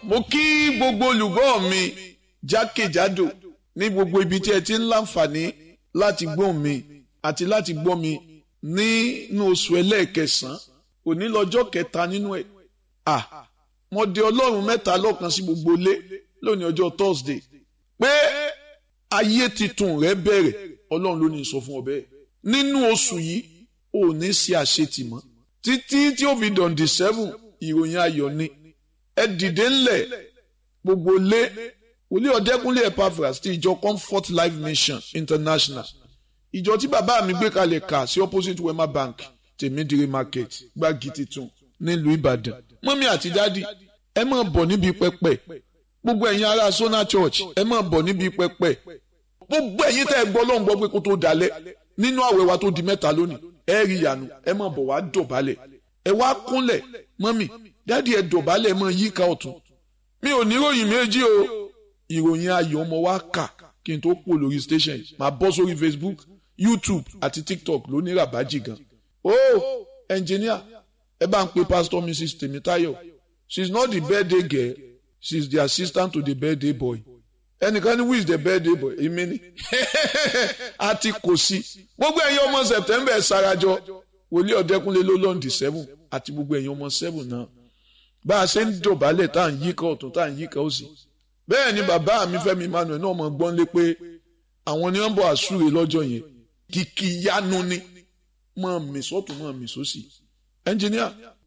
mo kí gbogbo olùgbọ́ mi jákèjádò ní gbogbo ibi tí ẹ ti ń láǹfààní láti gbọ́ mi àti láti gbọ́ mi nínú oṣù ẹlẹ́ẹ̀kẹsàn-án òní lọ́jọ́ kẹta nínú ẹ̀ à mo de ọlọ́run mẹ́ta lọ́kan sí gbogbo ilé lónìí ọjọ́ Thursday pé ayé titun rẹ bẹ̀rẹ̀ ọlọ́run ló ní sọ fún ọ bẹ́ẹ̀ nínú oṣù yìí ò ní ṣe àṣetì mọ́ títí tí ó fi dọ̀ǹdì seven ìròyìn ayọ̀ ni ẹ dìde ńlẹ̀ gbogbo lé wòlíì ọ̀dẹ́kúnlé Epaphras ti ìjọ Comfort Life Mission International ìjọ tí bàbá mi gbé kalẹ̀ kà sí opposite Wema Bank tèmídìrí market gbági titun nílùú Ìbàdàn mọ́mí àti dádì ẹ máa bọ̀ níbi pẹpẹ gbogbo ẹ̀yin ará Sona Church ẹ máa bọ̀ níbi pẹpẹ gbogbo ẹ̀yin tẹ́ ẹ gbọ́ lọ́n gbọ́ pé kó tó dalẹ̀ nínú àwẹ̀ wa tó di mẹ́ta lónìí ẹ rí ìyanu ẹ máa bọ̀ wá dọ̀bálẹ̀ ẹ wá kúnlẹ̀ mọ́mí dádì ẹ dọ̀bálẹ̀ ẹ máa yíká ọ̀tún mi ò ní ìròyìn méjì o ìròyìn ayọ̀ ọmọ wa kà kí n tó pò lórí station yìí máa bọ́ sórí Facebook YouTube àti TikTok ló ní ràbájì gan o engineer ẹ bá ń pe pastor Mrs Temitayo she is not the birthday girl she is the assistant to the birthday boy ẹnìkan ní who is the birthday boy èmi ni àti kò sí gbogbo ẹ̀yin ọmọ September ṣarajọ wòlíì ọ̀dẹ́kúnlé ló lọ́ǹdì seven àti gbogbo ẹ̀yin ọmọ seven náà bá a ṣe ń dọ̀bálẹ̀ tá à ń yíká ọ̀tún tá à ń yíká òsì bẹ́ẹ̀ ni bàbá mi Fẹ́mi Emmanuel náà mọ̀ gbọ́n lé pé àwọn ni wọ́n bọ̀ àsúre lọ́jọ́ yẹn kìkì yanu ni mọ̀ mí sọ́tún mọ̀ mí sósì ẹnjìníà